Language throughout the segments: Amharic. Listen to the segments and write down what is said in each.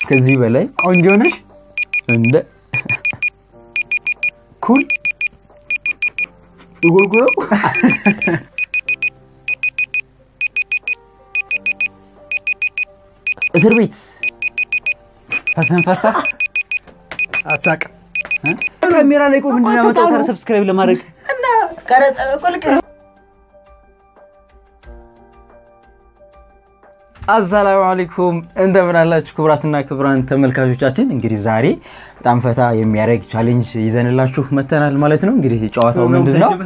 ከዚህ በላይ ቆንጆ ነሽ፣ እንደ ኩል ጉርጉሮ እስር ቤት ፈሰንፈሳ አትሳቅም። ካሜራ ላይ ቆይ ምንድን ነው ያመጣው ታዲያ ሰብስክራይብ ለማድረግ አሰላሙ አለይኩም እንደምን አላችሁ ክቡራትና ክቡራን ተመልካቾቻችን እንግዲህ ዛሬ በጣም ፈታ የሚያደርግ ቻሌንጅ ይዘንላችሁ መተናል ማለት ነው እንግዲህ ጨዋታው ምንድን ነው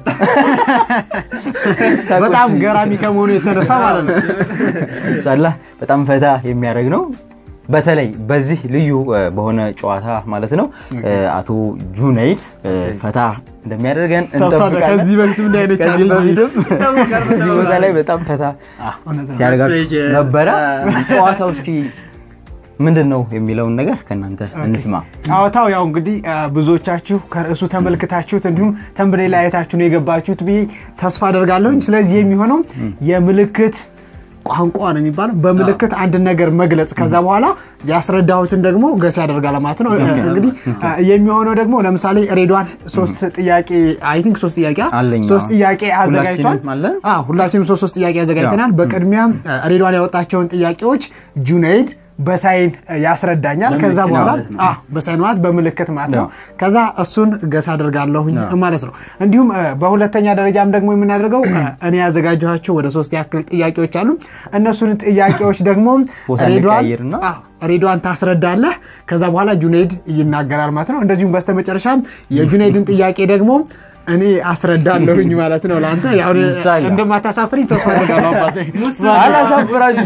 በጣም ገራሚ ከመሆኑ የተነሳ ማለት ነው። ኢንሻላህ በጣም ፈታ የሚያደርግ ነው በተለይ በዚህ ልዩ እ፣ በሆነ ጨዋታ ማለት ነው እ፣ አቶ ጁነይድ እ፣ ፈታ እንደሚያደርገን ተስፋ አለ። እንጠብቃለን ከዚህ በፊትም እንዲህ አይነት ከዚህ ቻሌንጅ በፊትም እዚህ ቦታ ላይ በጣም ፈታ ሲያደርጋችሁ ነበረ ጨዋታው እስኪ ምንድን ነው የሚለውን ነገር ከእናንተ እንስማ ጨዋታው ያው እንግዲህ አ፣ ብዙዎቻችሁ ከርዕሱ ተመልክታችሁት እንዲሁም ተንብሌ ላይ አይታችሁ ነው የገባችሁት ብዬ ተስፋ አደርጋለሁኝ። ስለዚህ የሚሆነው የምልክት ቋንቋ ነው የሚባለው። በምልክት አንድን ነገር መግለጽ ከዛ በኋላ ያስረዳሁትን ደግሞ ገስ ያደርጋል ማለት ነው። እንግዲህ አ፣ የሚሆነው ደግሞ ለምሳሌ ሬድዋን ሶስት ጥያቄ አይ ቲንክ ሶስት ጥያቄ አለኝ። ሶስት ጥያቄ አዘጋጅቷል። ሁላችንም አለን? አዎ ሁላችንም ሶስት ሶስት ጥያቄ አዘጋጅተናል። በቅድሚያ ሬድዋን ያወጣቸውን ጥያቄዎች ጁነይድ በሳይን ያስረዳኛል። ከዛ በምልክት በኋላ ማለት ነው። አዎ በሳይን ማለት በምልክት ማለት ነው። አዎ። ከዛ እሱን ገስ አደርጋለሁኝ ማለት ነው። እንዲሁም እ፣ በሁለተኛ ደረጃም ደግሞ የምናደርገው እ፣ እኔ ያዘጋጀኋቸው ወደ ሶስት ያክል ጥያቄዎች አሉ። እነሱን ጥያቄዎች ደግሞ ቦታ ሬድዋን እንቀያይርና አዎ፣ ሬድዋን ታስረዳለህ። ከዛ በኋላ ጁነይድ ይናገራል ማለት ነው። እንደዚሁም በስተመጨረሻ የጁነይድን ጥያቄ ደግሞ እኔ አስረዳለሁኝ ማለት ነው። ለአንተ ያው ኢንሻአላህ። እንደማታሳፍሪኝ ተስፋ አደርጋለሁ አባቴ። አላሳፍራችሁ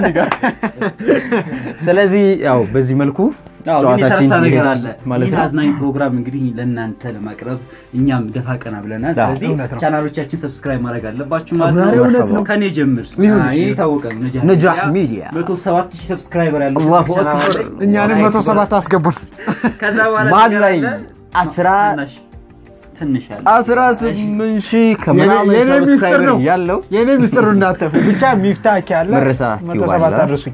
ስለዚህ ያው በዚህ መልኩ አዎ፣ ግን የተረሳ ጨዋታችን ነገር አለ። ማለት ይህን ነው አዝናኝ ፕሮግራም እንግዲህ ለእናንተ ለማቅረብ እኛም ደፋ ቀና ብለናል። ስለዚህ እውነት ነው። ቻናሎቻችን ሰብስክራይብ ማድረግ አለባችሁ ማለት ኧረ ነው። እውነት ነው። ከኔ ጀምር። ይሁን አዎ፣ ይህ የታወቀ ነው። ነጃህ ሚዲያ። መቶ ሰባት ሺህ ሰብስክራይበር ያለው አላሁ ቻናል አክበር። ላይ እኛንም መቶ ሰባት አስገቡን። ከዛ በኋላ መሀል ነገር ላይ አለ። አስራ ትንሽ ትንሽ ያለ አስራ ስምንት ሺህ ከምናምን የኔ ሚስጥር ሰብስክራይበር ነው ያለው የኔ ሚስጥሩ እንዳተፉ ብቻ ሚፍታክ ያለ መረሳ መቶ ቲዩብ ሰባት አለ። አድርሱኝ።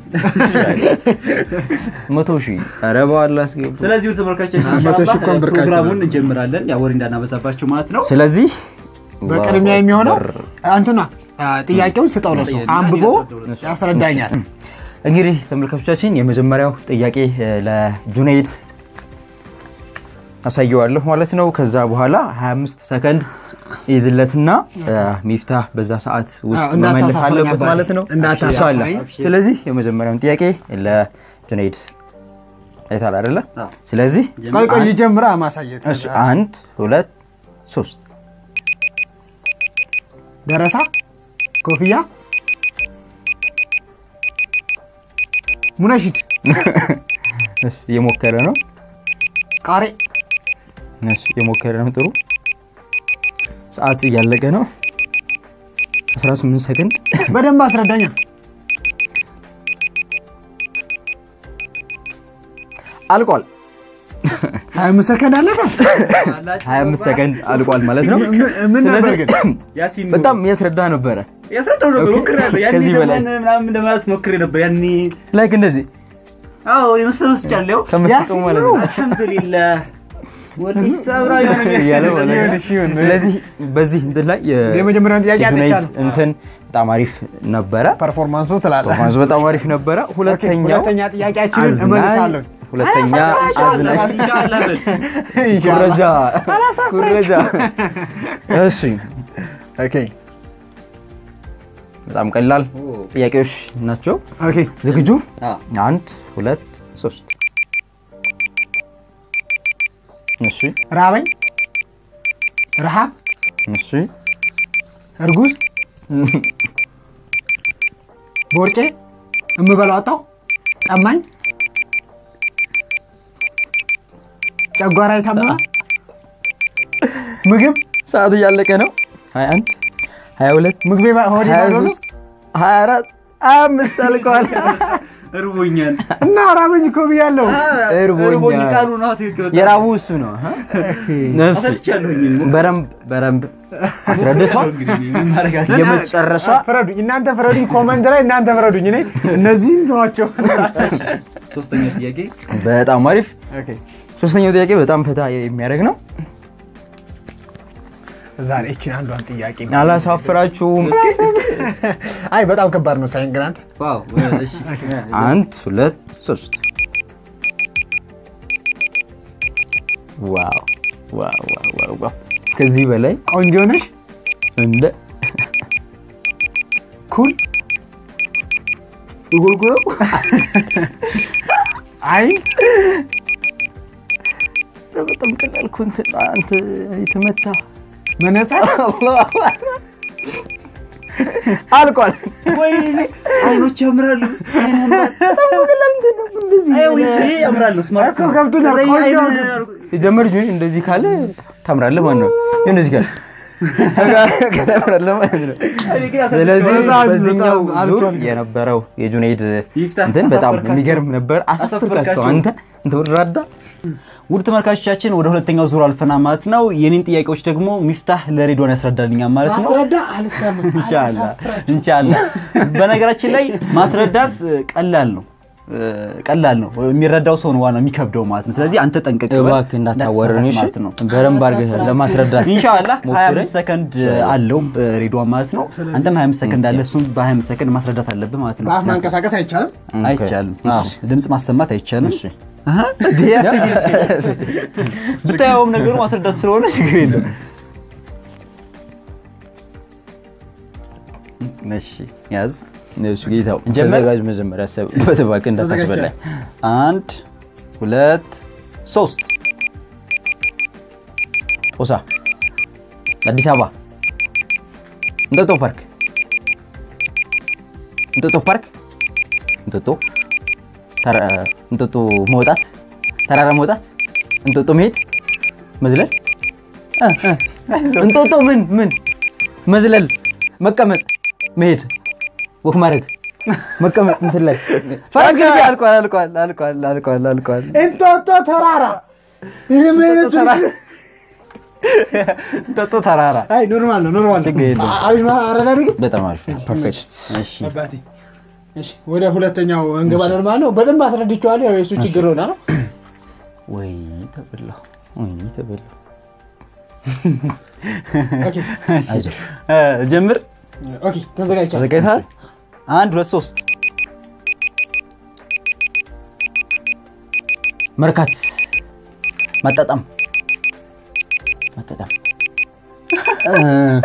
መቶ ሺህ ኧረ በኋላ አስገቡ ስለዚህ ተመልካቾቻችን መቶ ሺህ ኢንሻአላህ እኮ ብርቃችን ፕሮግራሙን እንጀምራለን። ያው ወሬ እንዳናበዛባችሁ ማለት ነው። ስለዚህ በቅድሚያ የሚሆነው አንቱና ጥያቄውን ስጠው ለሱ ጥያቄ አንብቦ ያስረዳው ያስረዳኛል። እንግዲህ ተመልካቾቻችን የመጀመሪያው ጥያቄ እ፣ ለጁነይድ አሳየዋለሁ ማለት ነው። ከዛ በኋላ 25 ሰከንድ ይዝለትና እ፣ ሚፍታህ በዛ ሰዓት ውስጥ አዎ፣ መመለስ እንዳታሳፍረኝ አለበት አባቴ፣ ማለት ነው። እንዳታሳፍረኝ። ኢንሻአላህ። ስለዚህ የመጀመሪያውን ጥያቄ ለጁነይድ አይታል አይደለ? አዎ። ስለዚህ ቆይ ቆይ ይጀምራ ማሳየት እሺ፣ አንድ ሁለት ሶስት ደረሳ ኮፍያ ሙነሽድ እሺ፣ እየሞከረ ነው። ቃሬ እሺ፣ እየሞከረ ነው። ጥሩ ሰዓት እያለቀ ነው። 18 ሰከንድ በደንብ አስረዳኛ። አልቋል። 25 ሰከንድ አለፈ። 25 ሰከንድ አልቋል ማለት ነው። ምን- ምን ነበር ግን? ያሲን ነው። በጣም እያስረዳ ነበረ። ያስረዳው ነበር ሞክሬያለሁ። ያኔ ከዚህ በላይ ዘመን ምናምን ለማለት ሞክሬ ነበር ያኔ ላይክ እንደዚህ አዎ የመሰለ መስጫለሁ። ከመስጠው ያሲን ማለት ነው። ነው አልሐምዱሊላህ ወዲህ ሰብራ እያለ ማለት ነው። ይሁን፣ እሺ፣ ይሁን። ስለዚህ በዚህ እንትን ላይ የ- የመጀመሪያውን ጥያቄ የጁናይድ አጥቻለሁ። እንትን በጣም አሪፍ ነበረ። ፐርፎርማንሱ ትላለህ። ፐርፎርማንሱ በጣም አሪፍ ነበረ። ሁለተኛው ሁለተኛ ጥያቄያችንን አዝናኝ- እመልሳለሁ። ሁለተኛ አዝናኝ ኢንሻአላህ። ኩረጃ ኩረጃ። እሺ ኦኬ በጣም ቀላል ጥያቄዎች ናቸው። ኦኬ ዝግጁ? አንድ ሁለት ሶስት። እሺ ራበኝ፣ ረሃብ፣ እሺ እርጉዝ፣ ቦርጬ፣ እምበላው አጣሁ፣ ጠማኝ፣ ጨጓራ የታመመ ምግብ ሰዓት እያለቀ ነው። 21 22 ምግቤ ባ- ሆዴ ባዶ ነው 23 24 25 አልቀዋል። እርቦኛል እና ራበኝ እኮ ብያለሁ። እርቦኛል። እርቦኝ ቃሉ ነው ትክክል የራቡ እሱ ነው። አ? እሺ። አሰልቻለሁኝ በረምብ በረምብ አስረድቷል። የመጨረሻ ፍረዱኝ፣ እናንተ ፍረዱኝ። ኮመንት ላይ እናንተ ፍረዱኝ። እኔ እነዚህን ነዋቸው። ሶስተኛ ጥያቄ በጣም አሪፍ። ኦኬ። ሶስተኛው ጥያቄ በጣም ፈታ የሚያደርግ ነው። ዛሬ እችን አንዷን ጥያቄ አላሳፍራችሁም። አይ በጣም ከባድ ነው ሳይን ግን አንተ ዋው እሺ አንድ ሁለት ሶስት። ዋው ዋው ዋው ዋው ዋው! ከዚህ በላይ ቆንጆ ነሽ እንደ ኩል ይጎልጉለው አይ ኧረ በጣም ቀላል እኮ እንትን አንተ የተመታ መነጽር አልቋል። ወይኔ አይኖች ያምራሉ አይ ይሄ ያምራል ነው ስማርት እኮ ገብቶኛል። ከዛ ይሄ ቆንጆ አይን- የጀመር ጁኒ እንደዚህ ካለ ታምራለህ ማለት ነው። እንደዚህ ካለ ታምራለህ ማለት ነው። እኔ ግን ስለዚህ በጣም በዚህኛው በጣም ዙር አልቻልኩም። የነበረው የጁኔይድ ይፍታህ እንትን በጣም አሳፈርካቸው። የሚገርም ነበር። አሳፈርካቸው አሳፈርካቸው። አንተ እንትን ወራዳ ውድ ተመልካቾቻችን ወደ ሁለተኛው ዙር አልፈና ማለት ነው። የኔን ጥያቄዎች ደግሞ ሚፍታህ ለሬድዋን ያስረዳልኛል ማለት ነው። ማስረዳ አልሰማም ኢንሻአላህ ኢንሻአላህ። በነገራችን ላይ ማስረዳት እ, ቀላል ነው እ, ቀላል ነው። የሚረዳው ሰው ነው ዋናው የሚከብደው ማለት ነው። ስለዚህ አንተ ጠንቀቅ በል፣ እባክህ እንዳታዋረን እሺ። ማለት ነው። በደንብ አድርገህ ለማስረዳት ኢንሻአላህ ሞክረህ 25 ሰከንድ አለው እ, ሬድዋን ማለት ነው። አንተም 25 ሰከንድ አለ፣ እሱም በ25 ሰከንድ ማስረዳት አለብህ ማለት ነው። በአፍ ማንቀሳቀስ አይቻልም አይቻልም። አዎ፣ ድምፅ ማሰማት አይቻልም። እሺ። አሃ፣ ብታየውም ነገሩ ማስረዳት ስለሆነ ችግር የለም። እሺ ያዝ። እሱ ጌታው እንጀምር? ተዘጋጅ። መጀመሪያ አሰብበት እባክህ እንዳታስበላኝ። አንድ ሁለት ሶስት ሆሳ አዲስ አበባ እንጦጦ ፓርክ እንጦጦ ፓርክ እንጦጦ ተራ- እንጦጦ መውጣት ተራራ መውጣት እንጦጦ መሄድ መዝለል እ፣ እ። እንጦጦ ምን ምን መዝለል መቀመጥ መሄድ ወክ ማድረግ መቀመጥ እንትን ላይ ፈረስ ግልቢያ አልቋል አልቋል አልቋል አልቋል አልቋል። እንጦጦ ተራራ ይህ ምን አይነቱ እንጦጦ ተራራ አይ ኖርማል ነው ኖርማል ነው ችግር የለውም። አሪፍ ነው አረዳድ ግን በጣም አሪፍ ፐርፌክት እሺ አባቴ እሺ ወደ ሁለተኛው እንገባለን ማለት ነው በደንብ አስረድቼዋለሁ ያው የእሱ ችግር ሆና ነው ወይ ተበላሁ ወይ ተበላሁ ኦኬ አይዞህ እ፣ ጀምር። ኦኬ ተዘጋጅቻለሁ ተዘጋጅተሃል? አንድ ሁለት ሶስት መርካት ማጣጣም ማጣጣም እ፣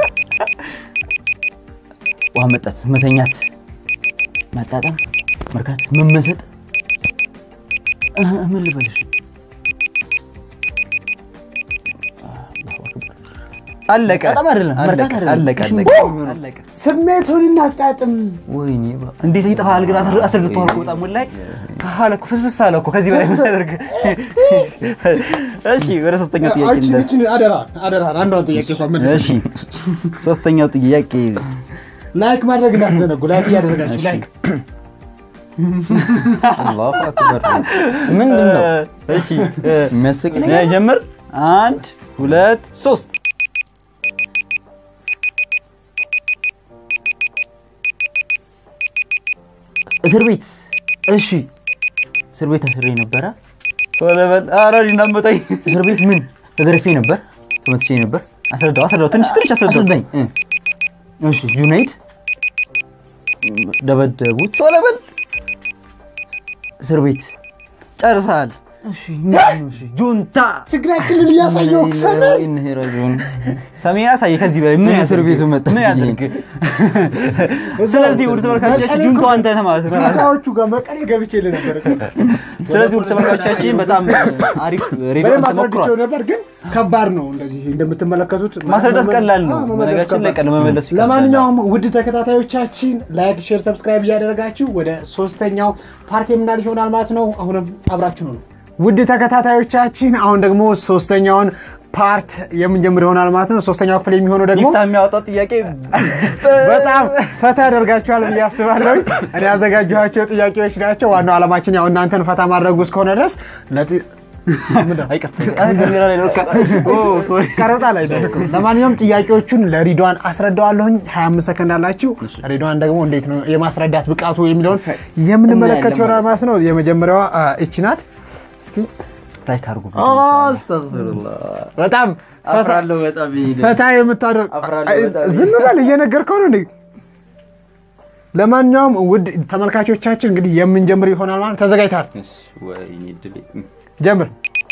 ውሃ መጠጥ መተኛት ማጣጣም መርካት መመሰጥ እ፣ ምን ልበልሽ አለቀ። በጣም አይደለም፣ አለቀ፣ መርካት አይደለም። አለቀ እሺ፣ አለቀ ምን አለቀ። ስሜቱን እናጣጥም ወይኔ ባ- እንዴት ይጠፋል ግን አስረ- አስረድተዋል እኮ በጣም ላይ አለ እኮ ፍስስ አለ እኮ ከዚህ በላይ ምን ያደርግ እሺ ወደ ሶስተኛው ጥያቄ እችን እንደ- እችን አደራ አደራ አንዷን ጥያቄ እንኳን መልስ እሺ ሶስተኛው ጥያቄ ላይክ ማድረግ እንዳትዘነጉ ላይክ እያደረጋችሁ ላይክ አላሁ አክበር ምንድን ነው እሺ እ፣ የሚያስቅ ነገር ጀምር አንድ ሁለት ሶስት እስር ቤት እሺ እስር ቤት አስሬ ነበረ ቶሎ በል ኧረ እኔ እንዳትመታኝ እስር ቤት ምን ተገርፌ ነበር ተመትቼ ነበር አስረዳው አስረዳው ትንሽ ትንሽ አስረዳው አስረዳኝ እ። እሺ ጁናይድ ደበደቡት ቶሎ በል እስር ቤት ጨርሰሃል እሺ ምንድን ነው እሺ ጁንታ ትግራይ ክልል እያሳየው ሰሜን ኢንሄራጆን ሰሜን አሳየ ከዚህ በላይ ምን ምን እስር ያድርግ? ቤቱ መጣ? ምን ያድርግ ስለዚህ ውድ ተመልካቾቻችን ጁንታው አንተ ነህ ማለት ነው ጁንታዎቹ ጋር መቀሌ ገብቼ ነበር ስለዚህ ውድ ተመልካቾቻችን በጣም አሪፍ ሬዲዮ በደንብ ተሞክሯል አስረድቼው ነበር ግን ከባድ ነው እንደዚህ እንደምትመለከቱት ማስረዳት ቀላል ነው። አዎ፣ መመለስ በነገራችን ላይ ከባድ ቀን መመለሱ ይከብዳል። ለማንኛውም ውድ ተከታታዮቻችን ላይክ ሼር ሰብስክራይብ እያደረጋችሁ ወደ ሶስተኛው ፓርቲ የምናልፍ ይሆናል ማለት ነው አሁንም አብራችሁ ነው ውድ ተከታታዮቻችን አሁን ደግሞ ሶስተኛውን ፓርት የምንጀምር ይሆናል ማለት ነው ሶስተኛው ክፍል የሚሆነው ደግሞ ሚፍታ የሚያወጣው ጥያቄ በጣም ፈታ ያደርጋችኋል ብዬ አስባለሁ። እኔ ያዘጋጀኋቸው ጥያቄዎች ናቸው። ዋናው ዓላማችን ያው እናንተን ፈታ ማድረጉ እስከሆነ ድረስ ለጥ- አይቅርታ ካሜራ ላይ ነው። ኦ ሶሪ ቀረጻ ላይ ደርኩ። ለማንኛውም ጥያቄዎቹን ለሪድዋን አስረዳዋለሁኝ። 25 ሰከንድ አላችሁ። ሪድዋን ደግሞ እንዴት ነው የማስረዳት ብቃቱ የሚለውን የምንመለከት ይሆናል ማለት ነው። የመጀመሪያዋ አ, እቺ ናት። እስኪ ላይክ አድርጉ። አስተግፊሩላህ በጣም ፈታ- አፍራለሁ በጣም ይሄ ፈታ የምታደርግ አፍራለሁ አይ፣ በጣም። ዝም በል እየነገርከው ነው እንዴ? ለማንኛውም ውድ ተመልካቾቻችን እንግዲህ የምንጀምር ይሆናል ማለት ተዘጋጅተሃል? እሺ፣ ወይኔ ድሌ ጀምር።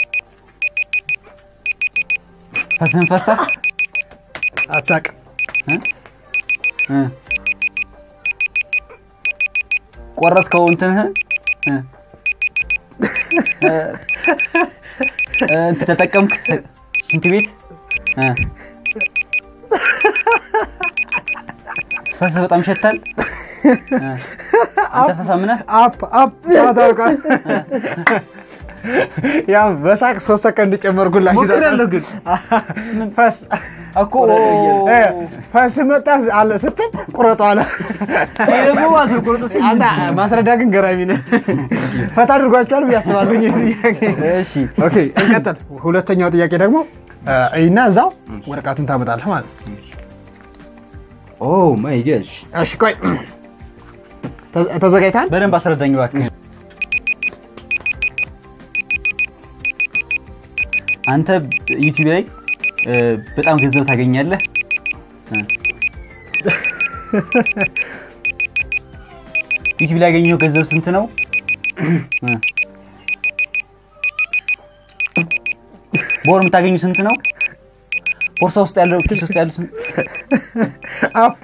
ፈስህን ፈሳ አትሳቅ። እ። ቆረጥከው እንትንህን እ። እ፣ እ፣ እንትን ተጠቀምክ ሽንት ቤት እ። ፈስህ በጣም ይሸታል። እ። አንተ ፈሳምነህ አፕ አፕ ሰዓት አልቋል። ያው በሳቅ ሶስት ሰከንድ ጨመርኩላችሁ። ሞክሬያለሁ ግን ፈስ እኮ እ፣ ፈስ መጣ አለ ስትል ቁረጡ አለ። ይሄ ደግሞ ማለት ነው ቁርጥ ሲል አንተ ማስረዳ ግን ገራሚ ነህ። ፈታ አድርጓቸዋል ብዬ አስባለሁ። ይህ ጥያቄ እሺ ኦኬ እንቀጥል። ሁለተኛው ጥያቄ ደግሞ እና እዛው ወረቀቱን ታመጣለህ ማለት ነው። ኦ ማይ ጋሽ እሺ ቆይ ተዘ- ተዘጋጅተሃል? በደንብ አስረዳኝ እባክህ። አንተ ዩቲዩብ ላይ እ፣ በጣም ገንዘብ ታገኛለህ። እ። ዩቲዩብ ላይ ያገኘው ገንዘብ ስንት ነው? እ። በወር የምታገኙ ስንት ነው? ቦርሳ ውስጥ ያለው ኪስ ውስጥ ያለው ስንት? አፕ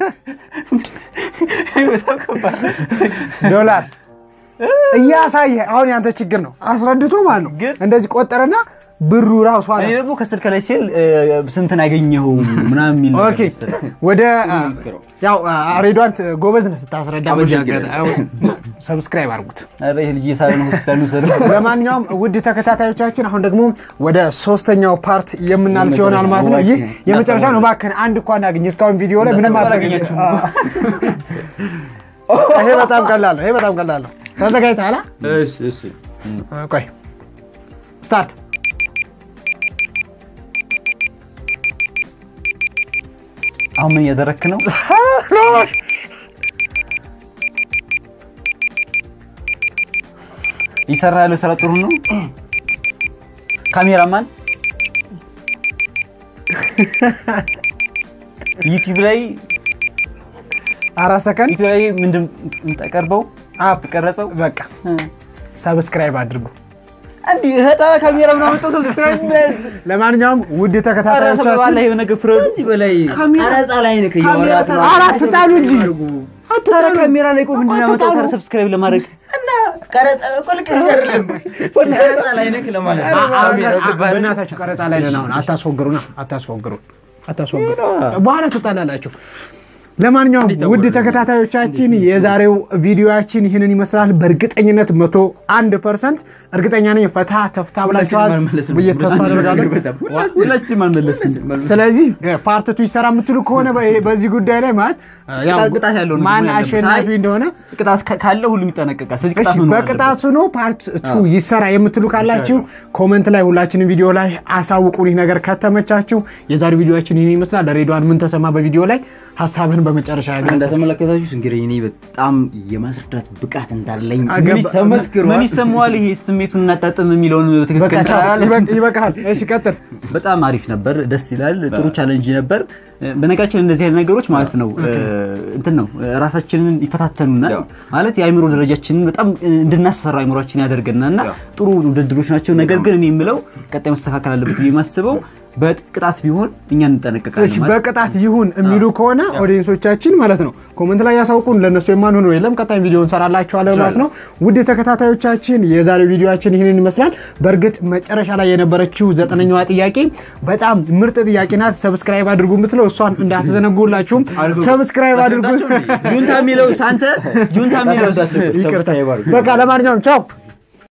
ዶላር እያሳየ አሁን ያንተ ችግር ነው። አስረድቶ ማለት ነው። ግን- እንደዚህ ቆጠረና ብሩ ራሱ አለ። እኔ ደግሞ ከስልክ ላይ ሲል እ፣ ስንትን ያገኘው ምናምን የሚል ነገር ኦኬ መሰለኝ። ወደ ያው ሬዷን ጎበዝ ነህ ስታስረዳ። በዚህ አመሰግናለሁ። አጋጣሚ ሰብስክራይብ አድርጉት። ኧረ ይሄ ልጅ እየሳለ ነው ሆስፒታል ውሰዱ። ለማንኛውም ውድ ተከታታዮቻችን አሁን ደግሞ ወደ ሶስተኛው ፓርት የምናልፍ ይሆናል ማለት ነው። ይህ የመጨረሻ ነው። እባክህን አንድ እንኳን አግኝ። እስካሁን ቪዲዮ ላይ ምንም በጣም አላገኘችም። አላገኛችሁም። ይሄ በጣም ቀላል ነው። ይሄ በጣም ቀላል ነው። ተዘጋጅተሃል? እሺ እሺ አ? ቆይ ስታርት። አሁን ምን እያደረክ ነው? እየሰራ ያለው ስራ ጥሩ ነው። ካሜራማን ዩቲዩብ ላይ አራት ሰከንድ ዩቲዩብ ላይ ምንድን የምታቀርበው አፕ ቀረጸው በቃ ሰብስክራይብ አድርጉ። እንዲህ ህጣ ካሜራ ምናምን መጥቶ ሰብስክራይብ ለማንኛውም ውድ ባላ ተከታታዮቻችን የሆነ ነገር ፍረዱ። ከዚህ በላይ ቀረጻ ላይ ነህ እያወራት ነው አራት ጣሉ እንጂ ታዲያ ካሜራ ላይ ቆይ ምንድን ነው ያመጣው ታዲያ ሰብስክራይብ ለማድረግ እና ቀረጻ እኮ ልክ አይደለም ቀረጻ ላይ ነህ ለማለት ነው ካሜራው ገባህ? በእናታችሁ ቀረጻ ላይ ነን አሁን። አታስወግሩና አታስወግሩን አታስወግሩ። በኋላ ትጣላላችሁ። ለማንኛውም ውድ ተከታታዮቻችን የዛሬው ቪዲዮያችን ይህንን ይመስላል። በእርግጠኝነት መቶ አንድ ፐርሰንት እርግጠኛ ነኝ ፈታ ተፍታ ብላችኋል አልመለስንም። ብዬ ተስፋ አደርጋለሁ። ሁላችንም አልመለስንም። ስለዚህ ፓርትቱ ይሰራ የምትሉ ከሆነ በ- በዚህ ጉዳይ ላይ ማለት ያው ቅጣት- ቅጣት ያለው ነው ማን መሆን ያለበት። አሸናፊ አይ፣ እንደሆነ ቅጣት ካ- ካለ ሁሉም ይጠነቀቃል። ስለዚህ እሺ ቅጣት መኖር አለበት። በቅጣቱ ነው ፓርት ቱ ይሰራ የምትሉ ካላችሁ ኮመንት ላይ ሁላችንም ቪዲዮ ላይ አሳውቁን። ይህ ነገር ከተመቻችሁ የዛሬው ቪዲዮችን ይህን ይመስላል። ሬድዋን ምን ተሰማ በቪዲዮ ላይ ሀሳብህን በመጨረሻ ያገ እንደተመለከታችሁት እንግዲህ እኔ በጣም የማስረዳት ብቃት እንዳለኝ አገባ- ምን ተመስክሯል። ምን ይሰማዋል? ይሄ ስሜቱን እናጣጥም የሚለውን በቃ በትክክል ቻው፣ ካላለ ይበቅ- ይበቃሃል። እሺ ቀጥል። በጣም አሪፍ ነበር። ደስ ይላል። ጥሩ ቻለንጅ ነበር። በነገራችን እንደዚህ አይነት ነገሮች ማለት ነው እንትን ነው ራሳችንን ይፈታተኑናል። ያው። ማለት የአእምሮ ደረጃችንን በጣም እንድናሰራ አእምሯችን ያደርገናል እና ጥሩ ውድድሮች ናቸው። ነገር ግን እኔ የምለው ቀጣይ መስተካከል አለበት ብዬ የማስበው በቅጣት ቢሆን እኛ እንጠነቀቃለን እሺ ማለት በቅጣት ይሁን የሚሉ ከሆነ ኦዲየንሶቻችን ማለት ነው ኮመንት ላይ ያሳውቁን። ለእነሱ የማንሆን የለም። ቀጣይ ቪዲዮ እንሰራላችኋለን ማለት ነው። ውድ ተከታታዮቻችን የዛሬው ቪዲዮችን ይህንን ይመስላል። በእርግጥ መጨረሻ ላይ የነበረችው ዘጠነኛዋ ጥያቄ በጣም ምርጥ ጥያቄ ናት። ሰብስክራይብ አድርጉ የምትለው እሷን እንዳትዘነጉላችሁም ሰብስክራይብ አድርጉ። ጁንታ የሚለው አንተ ጁንታ የሚለው ይቅርታ። በቃ ለማንኛውም ቻው።